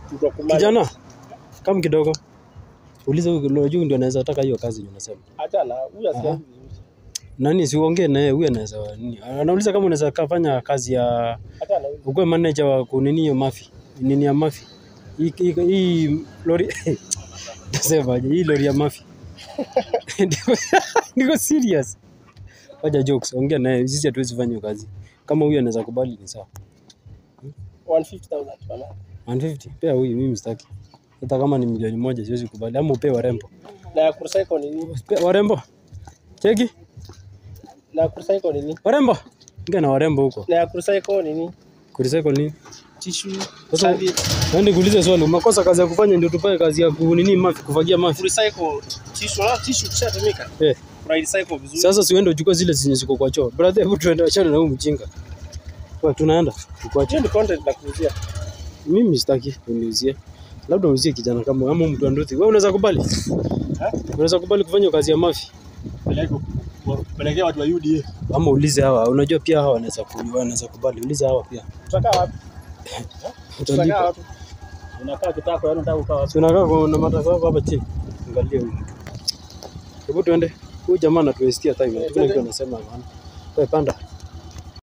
Tutakubali. Kijana, kama kidogo. Uliza huyu unajua ndio anaweza taka hiyo kazi unasema. Achana, huyu asiangi vizuri. Nani siuongee naye huyu anaweza nini? Anauliza kama unaweza kafanya kazi ya Achana huyu. ukuwe manager wa kunini hiyo mafi. Nini ya mafi. Hii hii- hii lori Nasemaje? Hii lori ya mafi. Niko- Niko serious. Wacha jokes, ongea naye. Sisi hatuwezi fanya hiyo kazi. Kama huyu anaweza kubali ni sawa. 150,000 bana. 150 pea huyu, mimi sitaki. Hata kama ni milioni moja siwezi kubali, ama upee warembo. Na ya kurecycle ni nini? Pe- Warembo cheki, Na ya kurecycle ni nini? warembo ingia na warembo huko. Na ya kurecycle ni nini? Kurecycle nini? Tissue, Sasa serviette. nani kuuliza swali, umekosa kazi ya kufanya ndio tupae kazi ya kunini mafi, kufagia mafi. Kurecycle tissue, na tissue kishatumika. Eh, Una recycle vizuri. sasa siuende uchukue zile zenye ziko kwa choo. Brother, hebu tuende achana na huyu mjinga. Kwa tunaenda tukuache. Hiyo ni content na kuuzia. Mimi sitaki uniuzie. Labda uzie kijana kama ama mtu anduthi. Wewe unaweza kubali? Unaweza kubali kufanya kazi ya mafi? Pelekea watu wa UDA. Ama ulize hawa, unajua pia hawa wanaweza ku- wanaweza kubali. Ulize hawa pia. Tutakaa wapi? Tutakaa Utalipa. wapi? Unakaa kitako, yaani unataka kukaa wapi? Si unakaa kuna matazamo hapa chini. Angalia huyu mtu. Hebu tuende. Huyu jamaa anatuwestia time. Hakuna kitu anasema maana. Wewe panda.